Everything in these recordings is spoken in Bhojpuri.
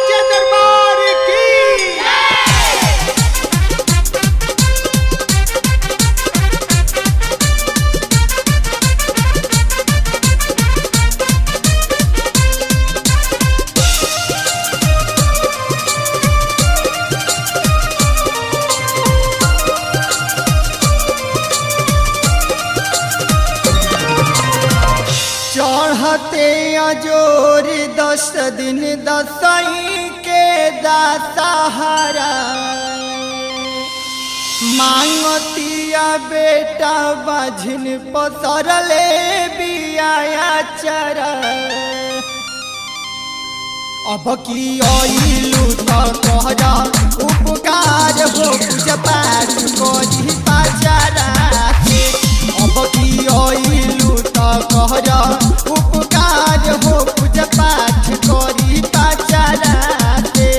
सच्चे दरबार की चढ़ते अजोर दस दिन दसई के दशहरा मांगतिया बेटा बाझिन पसरले बिया चरा अब की आइलू तो तोहरा उपकार हो पूजा पाठ करी पाचारा के अब की आइलू तो तोहरा उपकार हो पूजा पाठ करी पाचारा के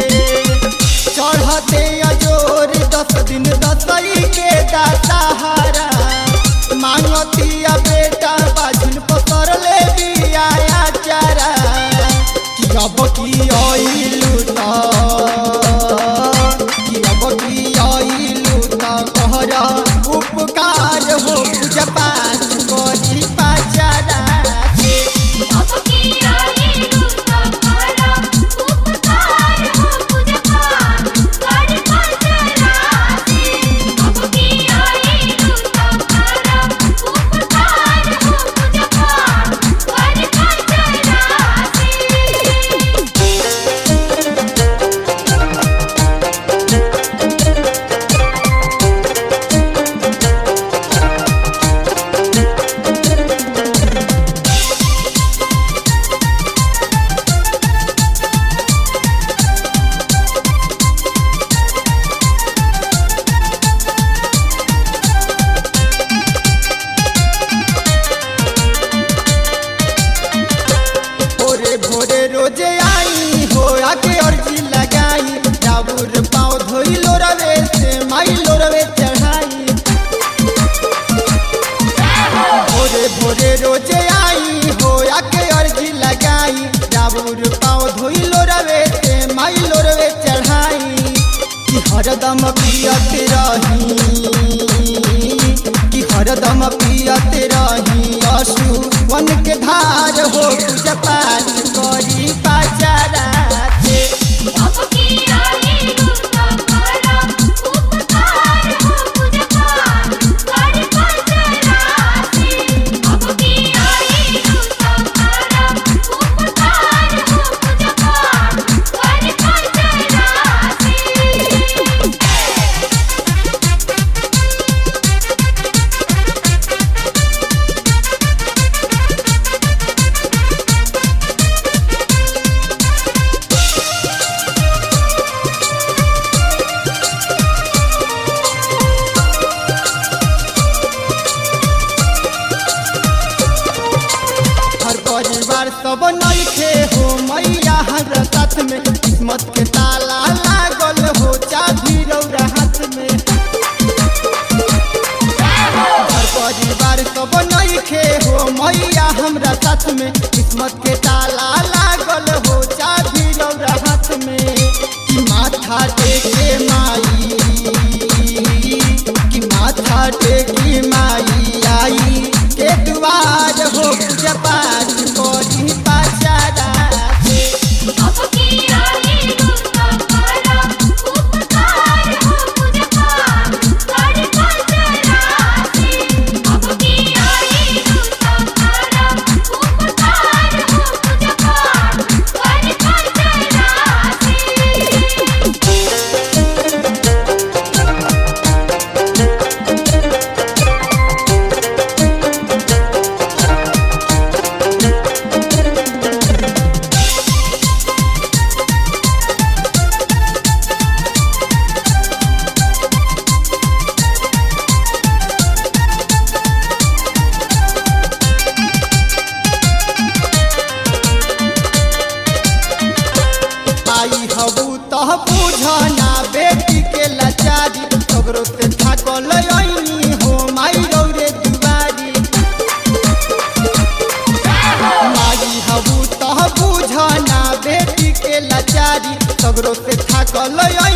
चढ़ते अजोर दस दिन दसई के दशहरा मांगतिया बेटा बाजुन पसरले बिया चारा कि अब की आइलू त कि अब की आइलू त कहरा उपकार हो पूजा पाठ करी पाचारा के अब की आई लूटा पारा उपकार हो पूजा पाठ कर पाचरा से अब की आई लूटा पारा उपकार हो पूजा पाठ कर पाचरा से भोरे भोरे रोजे आई हो आके अर्जी लगाई जाबुर पाँव धोई लो रवे से माई लो रवे चढ़ाई भोरे भोरे रोजे आई हो आके अर्जी लगाई जाबुर पाँव धोई लो रवे से माई लो रवे चढ़ाई कि हरदम पियत रही कि हरदम पियत रही असु वन के धार हो पूजा पाठ करी पाचारा से अब की आई लूटा पारा उपकार हो पूजा पाठ कर पाचरा से अब की आई लूटा पारा उपकार हो पूजा पाठ कर पाचरा से हर परिवार सब नइखे हो मैया हर साथ में किस्मत के ताला लागल हो चाभी रौरा हाथ में हर परिवार सब नइखे हो मैया हमरा साथ में किस्मत के ताला लागल हो चाभी रौरा हाथ में कि माथा टेके माई कि माथा टेकी माई आई के दुआर हो पूजा पाठ करी पाचारा से अब की आई लूटा पारा उपकार हो पूजा पाठ कर पाचरा से अब की आई लूटा पारा उपकार हो पूजा पाठ कर पाचरा से भोरे सगरो से थाकल